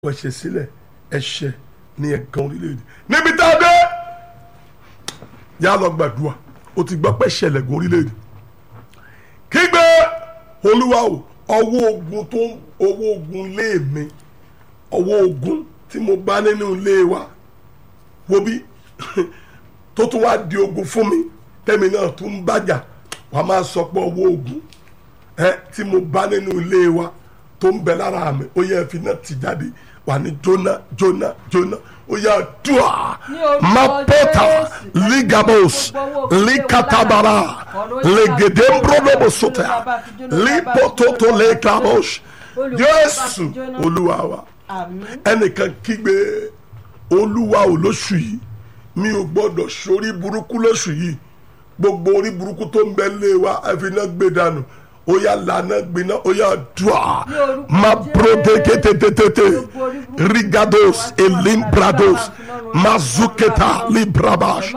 ẹ̀ṣẹ̀ sílẹ̀ ẹ̀ṣẹ̀ ní ẹ̀gàn orílẹ̀-èdè níbi tá a dé yà á lọ gbàdúrà o ti gbọ́ pé ṣẹlẹ̀ gan orílẹ̀-èdè kígbe olúwa o ọwọ́ ogun tó ń ọwọ́ ogun lé mi ọwọ́ ogun tí mo bá nínú ilé wa wo bí tó tún wá di ogun fún mi tẹ́mi náà tún ń bàjà wàá máa sọ pé ọwọ́ ogun ẹ tí mo bá nínú ilé wa tó ń bẹ lára mi ó yẹ fi náà ti jáde wà ní jóná jóná jóná ó yẹ dùà mapota ligabos likatabara legedembrodobosotea lipototo lekabos jésù olúwa wa ẹnìkan kígbe olúwa ò lóṣù yìí mi ò gbọdọ̀ sórí burúkú lóṣù yìí gbogbo orí burúkú tó ń bẹ lé wa ẹ fi náà gbé dànù ó yà lànà gbiná ó yà dùà ma proteketetete rigados elimbrados mazuketa librabash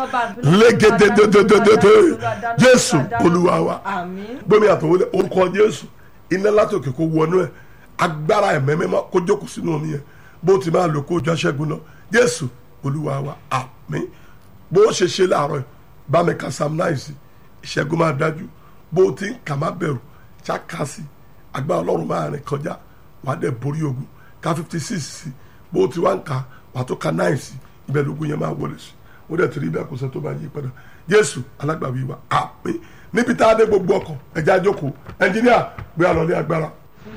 legededededede jésù olúwa wa gbẹmí àtọwọlé orúkọ jésù iná látòkè kó wọnú ẹ agbára ẹ̀mẹ́mẹ́mọ́ kó jókòó sínú omi yẹn bó ti máa lò kó jọ aṣẹ́gun náà jésù olúwa wa àmín bó ṣe ṣe láàárọ̀ yìí bá mi ka sam náà sí ìṣẹ́gun máa dájú bó ti ń kà má bẹ̀rù ṣàkàsì agbára ọlọ́run máa rìn kọjá wàá dẹ̀ borí ogun ká fifty six sí bó ti wá ń kà wàá tó ka nine sí ibẹ̀ lógún yẹn máa wọlé sí ó dẹ̀ tìrí ibẹ̀ kò sẹ́ tó bá yí padà jésù alágbàwí wa àmín níbi tá a dé gbogbo ọkọ̀ ẹ̀já jókòó ẹnjíníà gbé àlọ́ ní agbára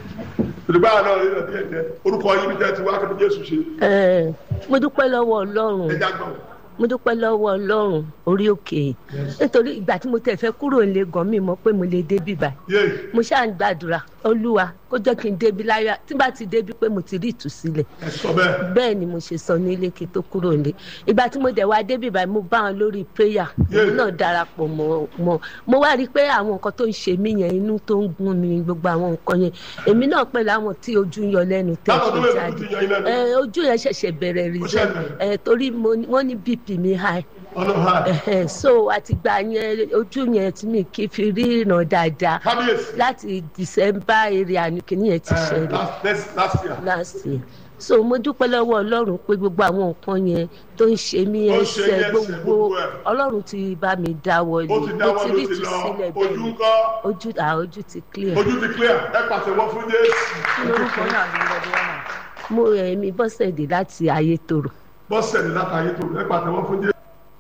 ìdìbò àná rí rẹ̀ díẹ̀ díẹ̀ orúkọ yìí bí jẹ́ ti wá kí ni jésù ṣe Ẹ, mo dúpẹ́ lọ́wọ́ ọlọ́run ẹ̀já gbọ̀n mo dúpẹ́ lọ́wọ́ ọlọ́run orí òkè nítorí ìgbà tí mo tẹ̀ fẹ́ kúrò nílé gan mi mọ̀ pé mo lè débi báyìí yéé mo ṣáà ń gbàdúrà olúwa kó jẹ́ kí n débi láyọ̀ tí bá ti débi pé mo ti rí ìtúsílẹ̀ ẹ sọ bẹ́ẹ̀ bẹ́ẹ̀ ni mo ṣe sọ nílé kí n tó kúrò nílé ìgbà tí mo dẹ̀ wá débi báyìí mo bá wọn lórí prayer Yeah. èmi náà darapọ̀ mọ́ mọ́ mo wá rí i pé àwọn nǹkan tó ń ṣe mí yẹn inú tó ń gún mi gbogbo àwọn nǹkan yẹn èmi náà pẹ̀lú àwọn tí ojú ń yọ lẹ́nu tẹ̀ Láwọn tó ṣe lè jáde fojú ti yọ iná ẹ ojú yẹn ṣẹ̀ṣẹ̀ bẹ̀rẹ̀ rí Ó ṣẹ̀ bẹ̀rẹ̀. ẹ torí mo ní- wọ́n ní bp mi high ọ̀nà ha Ẹhẹn, so àtìgbà yẹn ojú yẹn tí mi kì í fi ríran dáadáa kábíyèsí láti december area ni kìíní yẹn ti ẹ ṣẹlẹ̀ last next- last year last year so mo dúpẹ́ lọ́wọ́ ọlọ́run pé gbogbo àwọn nǹkan yẹn tó ń ṣe mí Ó ń ṣe ẹsẹ̀ yín ẹsẹ̀ gbogbo gbogbo ẹ̀. ọlọ́run ti bá mi dáwọ́ ó ni ti mo dáwọ́ ti ló rí ti lọ ìtúsílẹ̀ bẹ́ẹ̀ ojú ni ńkọ́ ojú à ojú ti clear ojú ti clear ẹ pàṣẹ wọn fún jésù lórúkọ náà ní ọdún wọn náà. mo ẹ̀mí bọ́sẹ̀dé láti ayétòrò bọ́sẹ̀dé látàyé tòrò ẹ pàṣẹ wọn fún jésù.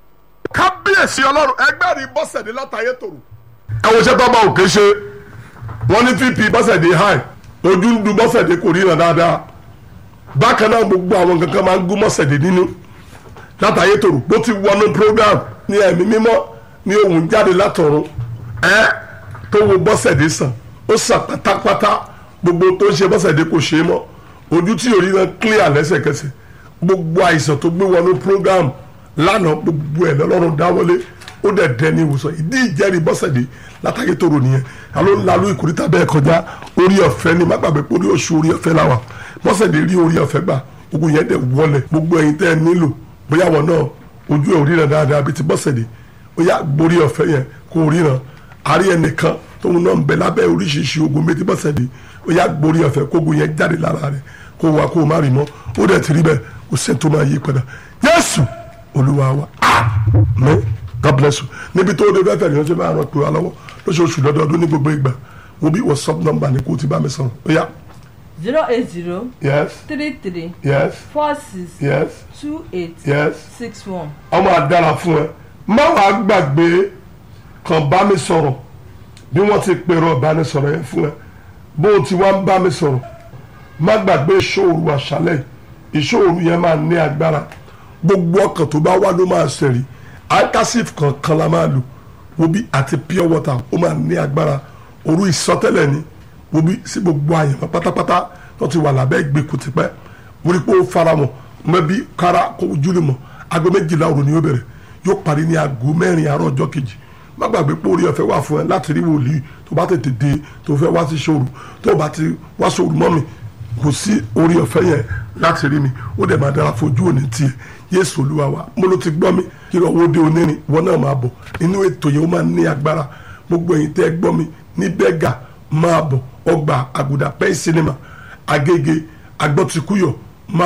kábíyèsí ọlọ́run ẹgbẹ́ rí bọ́sẹ̀dé látàyé tòrò. ẹ wo iṣẹ́ tó bá òkè ṣe wọ́n ní vp bọ́sẹ̀dé high ojú ń du bọ́sẹ̀dé kò ríran dáadáa bákan náà gbogbo àwọn kankan máa ń gún bọ́sẹ̀dé nínú látàyé tòrò bó ti wọnú program ní ẹ̀mí mímọ́ ní ohun jáde látọ̀run ẹ tó wo bọ́sẹ̀dé sàn ó sàn pátápátá gbogbo tó ń ṣe bọ́sẹ̀dé kò ṣe é mọ́ ojú tí yóò rí náà clear lẹ́sẹ̀kẹsẹ̀ gbogbo àìsàn tó gbé wọnú program lánàá gbogbo ẹ̀ lọ́lọ́run dáwọ́lé ó dẹ̀ dẹ́ ní ìwòsàn ìdí ìjẹ́rìí bọ́sẹ̀dé látàyé tòrò nìyẹn alo ń lalú ìkórìtà bẹ́ẹ̀ kọjá orí ọ̀fẹ́ ni má gbàgbé pé orí oṣù orí ọ̀fẹ́ làwà bọ́sẹ̀dé rí orí ọ̀fẹ́ gbà gbogbo yẹn dẹ̀ wọlé gbogbo ẹ̀yin tẹ́ ẹ nílò bóyá wọn náà ojú ẹ̀ ò ríran dáadáa bíi ti bọ́sẹ̀dé ó yá gborí ọ̀fẹ́ yẹn kó o ríran àrí ẹnìkan tóun náà ń bẹ lábẹ́ oríṣiríṣi ogun bíi ti bọ́sẹ̀dé ó yá gborí ọ̀fẹ́ kó ogun yẹn jáde lára rẹ̀ kó wá kó o má rí mọ́ ó dẹ̀ ti rí bẹ́ẹ̀ kò sẹ́ni tó máa yí padà Jésù Olúwa wa àmín God bless you níbi tó o dé fẹ́fẹ́ nìyẹn ṣe máa ràn pé wa lọ́wọ́ lóṣooṣù lọ́dọọdún ní gbogbo ìgbà wo bí WhatsApp number ni kó o ti bá mi sọ̀rọ̀ ó yá zero eight zero yes three three yes four six yes two eight yes six one. ọmọ àdára fún ẹ má wàá gbàgbé kàn bá mi sọ̀rọ̀ bí wọ́n ti pèrò ìbánisọ̀rọ̀ yẹn fún ẹ bó o ti wá ń bá mi sọ̀rọ̀ má gbàgbé ìṣòro àṣálẹ̀ ìṣòro yẹn máa ní agbára gbogbo ọkàn tó bá wá ló máa ṣẹ̀rí alkasif kankan la máa lò wobi àti pure water ó máa ní agbára òru ìsọtẹ́lẹ̀ ni wobi sí gbogbo àyẹ̀mọ́ pátápátá tó ti wà lábẹ́ ìgbèkùn tipẹ́ wọ́n pé ó fara wọn mẹ́bí kára kó júlẹ̀ mọ́ aago méjìlá òru ni yóò bẹ̀rẹ̀ yóò parí ní aago mẹ́rin àárọ̀ ọjọ́ kejì má gbàgbé pé orí ọ̀fẹ́ wà fún ẹ láti rí wòlíì tó bá tètè dé tó fẹ́ wá sí ṣòro tó bá ti wá ṣòro mọ́ mi kò sí orí ọ̀fẹ́ yẹn láti rí mi ó dẹ̀ máa dára fojú òní tiẹ̀ yéésù olúwa wa mo ló ti gbọ́ mi kí lọ́wọ́ ó dé onírin wọn náà máa bọ̀ inú ètò yẹn ó máa ní agbára gbogbo ẹ̀yin tẹ́ ẹ gbọ́ mi ní bẹ́gà máa bọ̀ ọgbà àgùdà pẹ́ sinimá agége agbọ́tikúyọ̀